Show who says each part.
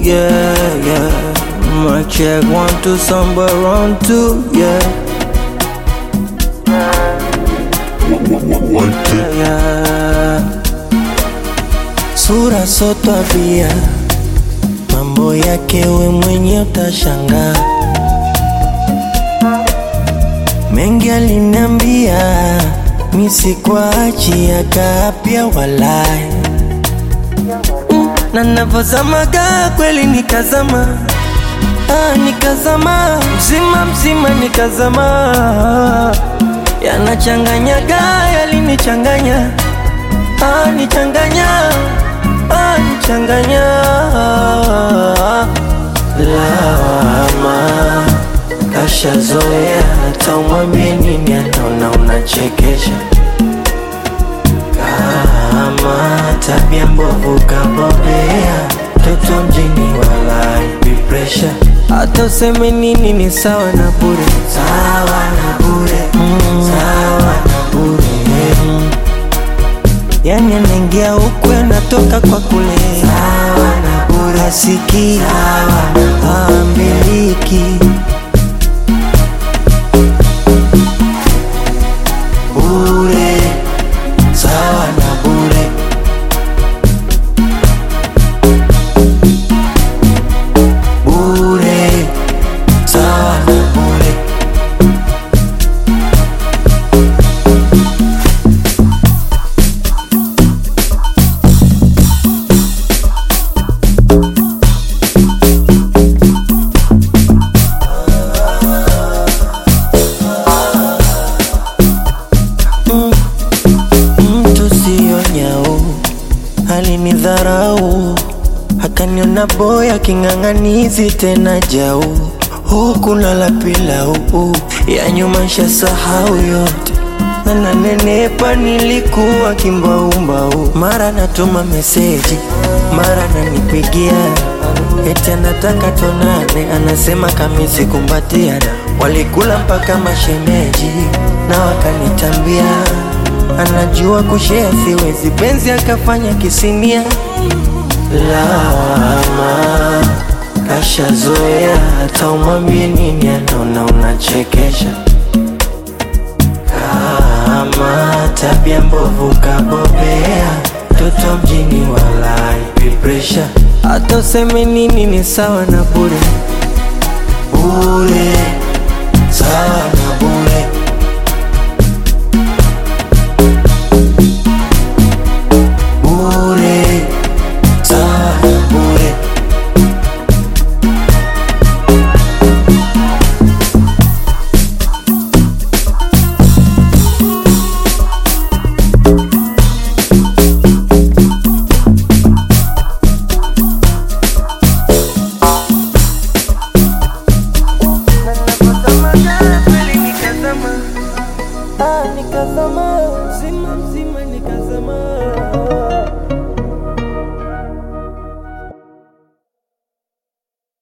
Speaker 1: yeah, yeah. My check one to somewhere around two, yeah,
Speaker 2: One, two.
Speaker 1: yeah. Sura so tabia, mambo yake we mwenye utashangaa. Mengi aliniambia misikuachi akapya walai Mm, na navozamaga kweli nikazama ah, nikazama mzima mzima nikazama yanachanganyaga yalinichanganya ah, nichanganya ah, nichanganya lawama kashazoea hata umwambie nini anaona unachekesha kama tabia mbovu kabobea toto mjini walai pressure hata useme nini ni sawa na bure sawa na bure mm. sawa na bure mm. yani anaingia huku anatoka kwa kule sawa na bure asikii ambiliki bure sawa na bure bure sawa na bure mtu siyo nyau alinidharau akaniona boya king'ang'anizi tena jau huku nala pilau ya nyuma nshasahau yote na nanenepa nilikuwa kimbaumbau mara natuma meseji mara nanipigia eti anataka tonane anasema kamisi kumbatiana walikula mpaka mashemeji na wakanitambia anajua kushea siwezi penzi akafanya kisinia lawama kashazoea hata umwambie nini anaona unachekesha kama tabia mbovu kabobea toto mjini walai pressure hata useme nini ni sawa na bure bure sawa na bure bure sawa na bure nikazama, ah, nikazama, mzima mzima nikazama.